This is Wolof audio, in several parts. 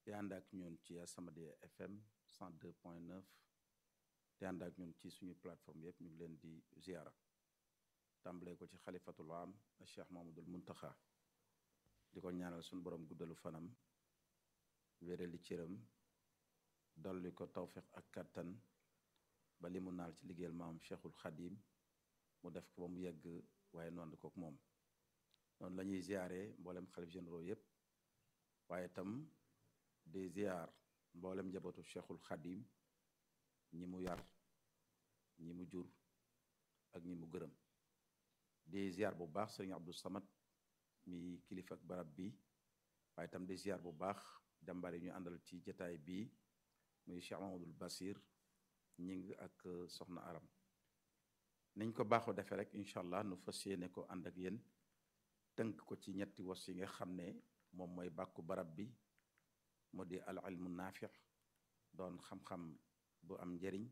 di ànd ak ñun ci As-Samadiyya FM 102.9 di ànd ak ñun ci suñu plateforme yëpp ñu ngi leen di ziara tàmbalee ko ci xalifatul am Cheikh Mamadul Muntaxa di ko ñaanal suñu borom guddalu fanam wérali cëram dolli ko tawfiq ak kattan ba li mu naal ci liggéeyal maam Cheikhul Xadim mu def ko ba mu yegg waaye noonu kook moom noonu la ñuy ziare mboolem xalif généraux yépp waaye itam di ziar mboolem njabootu Cheikhul Xadim ñi mu yar ñi mu jur ak ñi mu gërëm di ziar bu baax sëriñ Abdou Samad mi kilifa ak barab bi waaye itam di ziar bu baax jàmbaar yi ñu àndal ci jataay bii muy Cheikh Mamadul Basir ñing ak soxna aram niñ ko baaxoo defee rek incha allah nu fas yéene ko ànd ak yéen tënk ko ci ñetti was yi nga xam ne moom mooy bàkku barab bi mu di al ilmu naafi doon xam-xam bu am njëriñ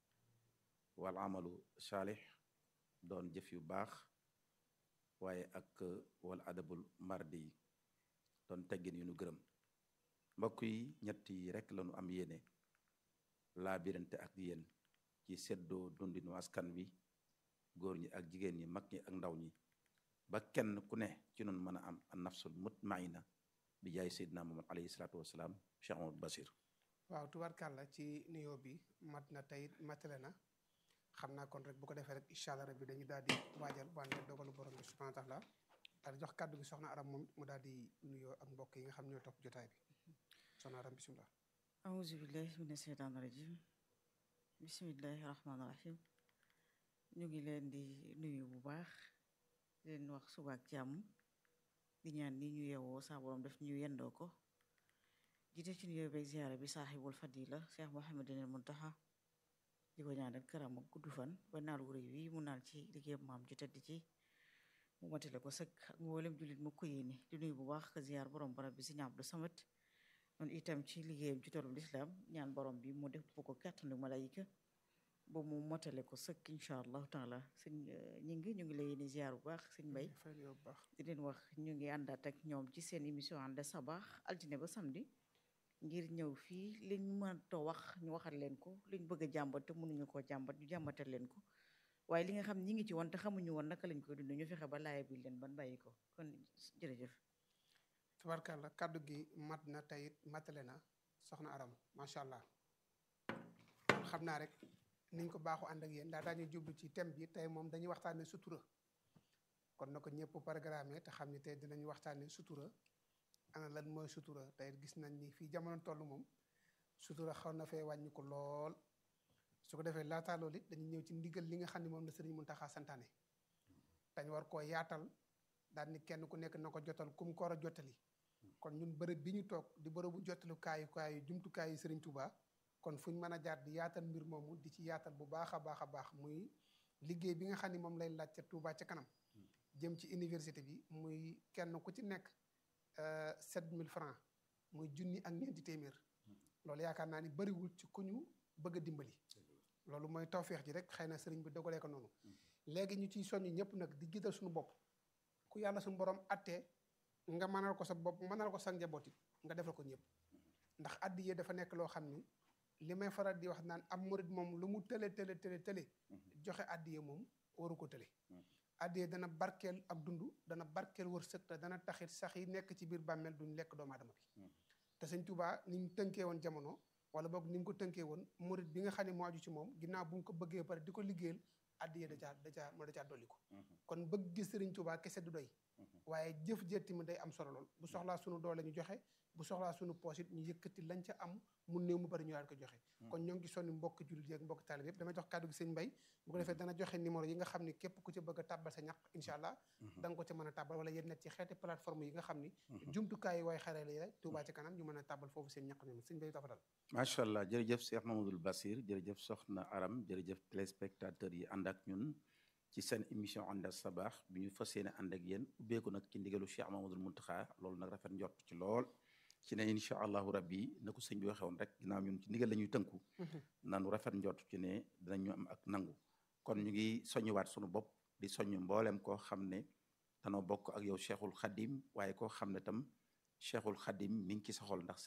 wal amalu saalix doon jëf yu baax waaye ak wal adabul mardi yi doon teggin yu nu gërëm mbokk yi ñett yi rek lañu am yéene laa birante ak yéen ci seddoo dundinu askan wi góor ñi ak jigéen ñi mag ñi ak ndaw ñi ba kenn ku ne ci noonu mën a am an nafsul mutmaina bi jaay seydina muhammad alayhi salaatu wasalaam cheikh amadou basir waaw tubarkàlla ci nuyoo bi mat na tey matale na xam naa kon rek bu ko defee rek incha allah rabbi dañu daal di waajal wànne dogalu borom bi subhanahu wa taala daal di jox kàddu gi soxna aram moom mu daal di nuyoo ak mbokk yi nga xam ñoo topp jotaay bi soxna aram bisimilah auzu billahi mina sheytaani rajim bismillahi rahmaani rahim ñu ngi leen di nuyu bu baax di leen wax suba ak jàmm di ñaan ni ñu yewoo saa borom def ñu yendoo ko jiite ci nuyoo beeg ziyaara bi saaxibul fadila cheikh mohamadinil muntaxa di ko ñaanal këram ak gudd fan ba naal wu rëy wi mu naal ci liggéeyam maam ju tedd ci mu matale ko sëkk ak mboolem jullit mu ko yéene di nuyu bu baax ka ziyaar borom barab bi Sëriñ Abdu Samad noonu itam ci liggéeyam ci tollu lislaam ñaan borom bi mu def bu ko kàttanu malayika ba mu motale ko sëkk incha allahu taala sëñ ñi ngi ñu ngi lay ni ziar bu baax sëñ Mbay di leen wax ñu ngi àndaat ak ñoom ci seen émission ànd sabaax altine ba samedi ngir ñëw fii liñ mënta wax ñu waxal leen ko liñ bëgg a jàmbat te mënuñu koo jàmbat ñu jàmbatal leen ko waaye li nga xam ñi ngi ci woon te xamuñu woon naka lañ koy dund ñu fexe ba laaya bi leen ban bàyyi ko kon jërëjëf tubarkàlla kàddu gi mat na teyit matale na soxna aram macha allah xam naa rek niñ ko baaxu ànd ak yéen daa daañu jublu ci thème bi tey moom dañuy waxtaane sutura kon na ko ñëpp programme te xam ni tey dinañu waxtaane sutura ana lan mooy sutura tey gis nañ ni fii jamono toll moom sutura xaw na fee wàññi ko lool su ko defee laataa loolu it dañuy ñëw ci ndigal li nga xam ne moom la sëriñ Muntaxa santaane dañ war koo yaatal daal ni kenn ku nekk na ko jotal kum ko war a jottali kon ñun bërëb bi ñu toog di bërëbu jottalu kaayu kaayu jumtukaayu sëriñ Touba kon fu ñu mën a jaar di yaatal mbir moomu di ci yaatal bu baax a baax a baax muy liggéey bi nga xam ne moom lay laaj ca Touba ca kanam jëm ci université bi muy kenn ku ci nekk 7000 francs muy junni ak ñeenti téeméer loolu yaakaar naa ni bëriwul ci ku ñu bëgg a dimbali loolu mooy tawféex ji rek xëy na sëriñ bi dogalee ko noonu léegi ñu ciy soññ ñëpp nag di jiital suñu bopp ku yàlla suñu borom attee nga mënal ko sa bopp mënal ko sa njaboot it nga defal ko ñëpp ndax addiye dafa nekk loo xam ni li may faral di wax naan am murit moom lu mu tële tële tële tële joxe addiye moom waru ko tële addiye dana barkeel ak dund dana barkeel wërsëg te dana taxit sax yi nekk ci biir bàmmeel duñ lekk doomu aadama bi te sëñ Tuubaa ni mu tënkee woon jamono wala boog ni mu ko tënkee woon murit bi nga xam ne moo aju ci moom ginnaaw bu mu ko bëggee pare di ko liggéeyal addiye da caa da caa moo da caa dolli ko kon bëgg gis sëriñ Tuubaa kese du doy waaye jëf jëtti mi day am solo lool bu soxlaa sunu doole ñu joxe bu soxlaa sunu poos it ñu yëkkati lañ ca am mu néew mu bari ñu daal ko joxe kon ñoo ngi sonni mbokk jullit yeeg mbokk taalib yëpp dama jox kàddu gi sëñ Mbay bu ko defee dana joxe numéro yi nga xam ni képp ku ci bëgg a tàbbal sa ñaq incha allah da nga ko ca mën a tàbbal wala yéen net ci xeeti plateforme yi nga xam ni jumtukaay yi waaye xarale yi rek Touba ca kanam ñu mën a tàbbal foofu seen ñaq ñoom sëñ Mbay dafa dal macha allah jërëjëf Cheikh Mamadou Basir jërëjëf soxna aram jërëjëf téléspectateurs yi ànd ak ñun ci seen émission ànd sabaax bi ñu fas yéene ànd ak yéen ubbeeku nag ci ndigalu Cheikh Mamadou Muntaxa loolu nag rafet njort ci lool ci ne incha allahu rabbi na ko sëñ bi waxee woon rek ginnaaw ñun ci ndigal la ñuy tënku nanu rafet njort ci ne dinañu am ak nangu kon ñu ngi soññuwaat sunu bopp di soññ mboolem koo xam ne danoo bokk ak yow cheikhul xadim waaye koo xam ne tam cheikhul xadim mi ngi ci sa xol ndax